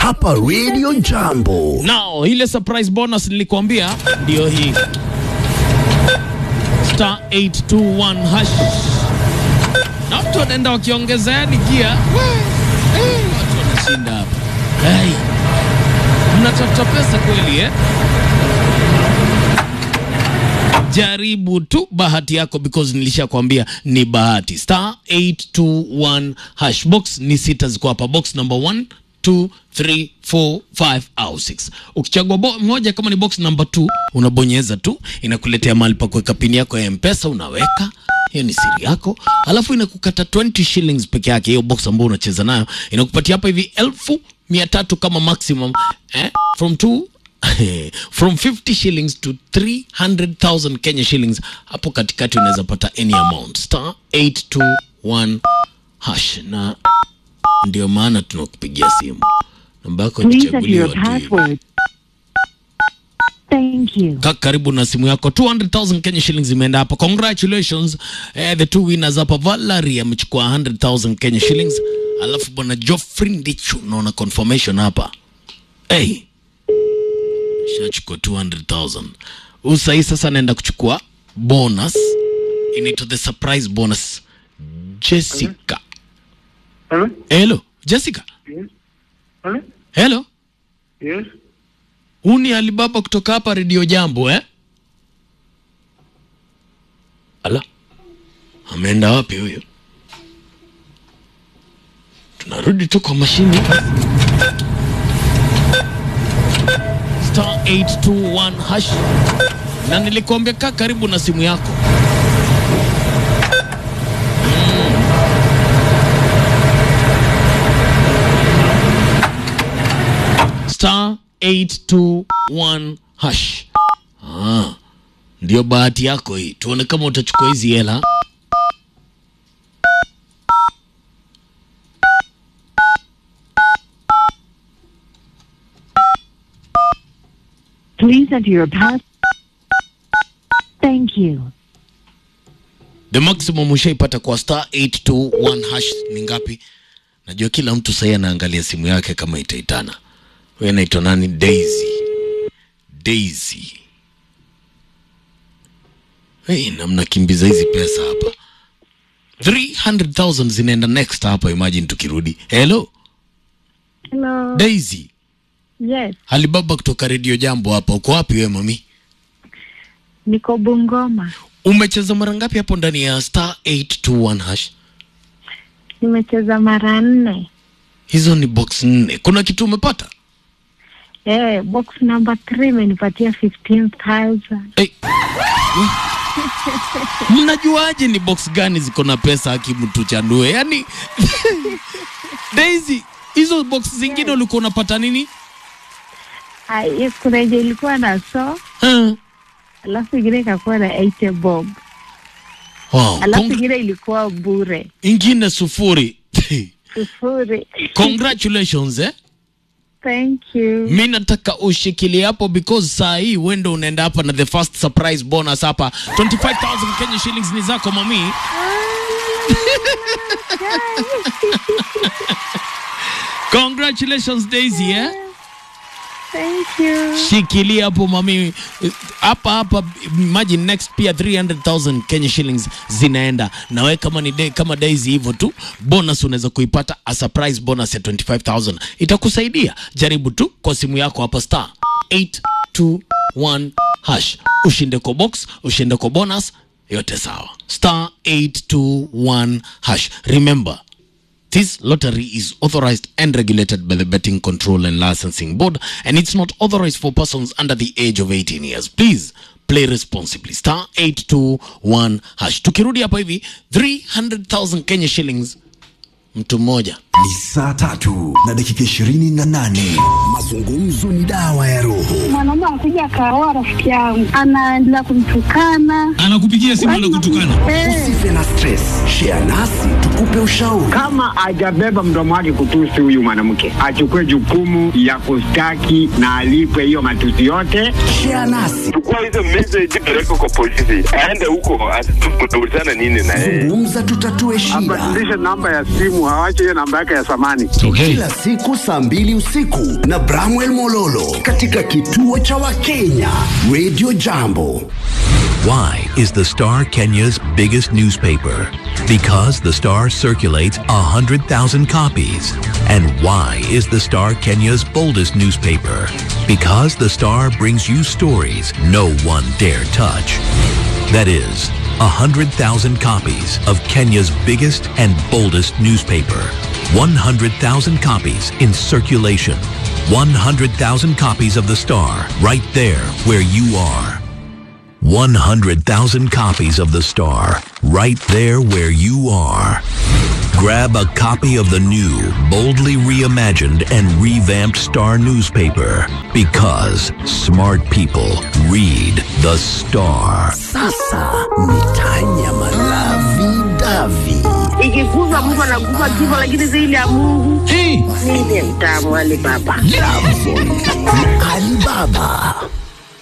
hapa Radio Jambo. Now, ile surprise bonus nilikwambia ndio hii star 821 hash, na watu wanaenda wakiongezea ni gia We, eh, watu wanashinda hapa. Hey, mnatafuta pesa kweli eh? Jaribu tu bahati yako because nilishakwambia ni bahati. Star 821 hash box ni sita ziko hapa, box number 1 2 3 4 5 au 6. Ukichagua bo- moja kama ni box number 2 unabonyeza tu, inakuletea mahali pa kuweka pini yako ya M-Pesa, unaweka hiyo ni siri yako, alafu inakukata 20 shillings peke yake. Hiyo box ambayo unacheza nayo inakupatia hapa hivi elfu mia tatu kama maximum eh? from two from 50 shillings to 300,000 Kenya shillings. Hapo katikati unaweza pata any amount star 821 hash, na ndio maana tunakupigia simu. Namba yako Please enter ichaguliwa your tu hivi. password. Thank you. Kaa karibu na simu yako 200,000 Kenya shillings imeenda hapa. Congratulations eh, the two winners hapa. Valerie amechukua 100,000 Kenya shillings, alafu bwana Geoffrey Ndichu naona confirmation hapa hey. Shachukua 200,000. Huyu sahi sasa anaenda kuchukua bonus, inaitwa the surprise bonus. Jessica, Hello? hello Jessica, Yes. Hello? hello, Yes. huu ni Alibaba kutoka hapa Radio Jambo eh? Ala, ameenda wapi huyo? Tunarudi tu kwa mashini. Star 821 hash, na nilikuambia kaa karibu na simu yako. star 821 hash. Ah, ndio bahati yako hii. Tuone kama utachukua hizi hela. Please enter your pass. Thank you. The maximum ushaipata kwa star 821 hash ni ngapi? Najua kila mtu sahii anaangalia simu yake kama itaitana. Huyu anaitwa nani? Daisy. Daisy. Hey, na mnakimbiza hizi pesa hapa. 300,000 zinaenda next hapa, imagine tukirudi. Hello, Hello. Daisy. Yes, Alibaba kutoka Radio Jambo hapa. Uko wapi wewe mami? niko Bungoma. Umecheza mara ngapi hapo ndani ya star 821 hash? Nimecheza mara nne. Hizo ni box nne. Kuna kitu umepata? Eh, box number 3 imenipatia 15,000. Hey. Mnajuaje ni box gani ziko na pesa haki mtu chanue? Yaani Daisy, hizo box zingine ulikuwa unapata nini? Ah, yes, kuna yenye ilikuwa na so, Huh? alafu ingine ikakuwa na 80 bob. Wow. Alafu Cong- ingine ilikuwa bure. ingine sufuri. Sufuri. Congratulations eh? Thank you. Mi nataka ushikilie hapo because saa hii wendo unaenda hapa na the first surprise bonus hapa 25000 Kenya shillings ni zako mami. Congratulations Daisy eh? Thank you. Shikilia hapo mami, hapa hapa. Imagine next pia 300,000 Kenya shillings zinaenda na wewe, kama ni day, kama Daisy hivyo tu, bonus unaweza kuipata a surprise bonus ya 25,000 itakusaidia. Jaribu tu kwa simu yako hapa star 821 hash, ushinde kwa box, ushinde kwa bonus, yote sawa. Star 821 hash. Remember This lottery is authorized and regulated by the Betting Control and Licensing Board, and it's not authorized for persons under the age of 18 years. Please play responsibly. Star 821 hash. Tukirudi hapa hivi 300,000 Kenya shillings mtu mmoja. Ni saa tatu na dakika ishirini na nane. Mazungumzo ni dawa ya roho. mwanaume anakuja akaoa rafiki yangu, anaendelea kumtukana, anakupigia simu na kutukana Eh, Usife na stress, share nasi tukupe ushauri. kama ajabeba mdomo wake kutusi huyu mwanamke achukue jukumu ya kustaki na alipwe hiyo matusi yote Share nasi, chukua hizo message peleka kwa polisi, aende huko ataulizana nini na yeye. zungumza, tutatue shida. abadilishe namba ya simu, awache hiyo namba yake ya zamani. okay. Kila siku saa mbili usiku na Bramwell Mololo katika kituo cha Wakenya Radio Jambo. Why is the Star Kenya's biggest newspaper? Because the Star circulates 100,000 copies. And why is the Star Kenya's boldest newspaper? Because the Star brings you stories no one dare touch. That is, 100,000 copies of Kenya's biggest and boldest newspaper. 100,000 copies in circulation. 100,000 copies of the Star right there where you are. 100,000 copies of The Star, right there where you are. Grab a copy of the new, boldly reimagined and revamped Star newspaper because smart people read The Star. Sasa ni Tanya Malavi Davi. ikiguzwa mtu anaguza kifo, lakini zaidi ya Mungu hey. mimi mtamu wale baba Jambo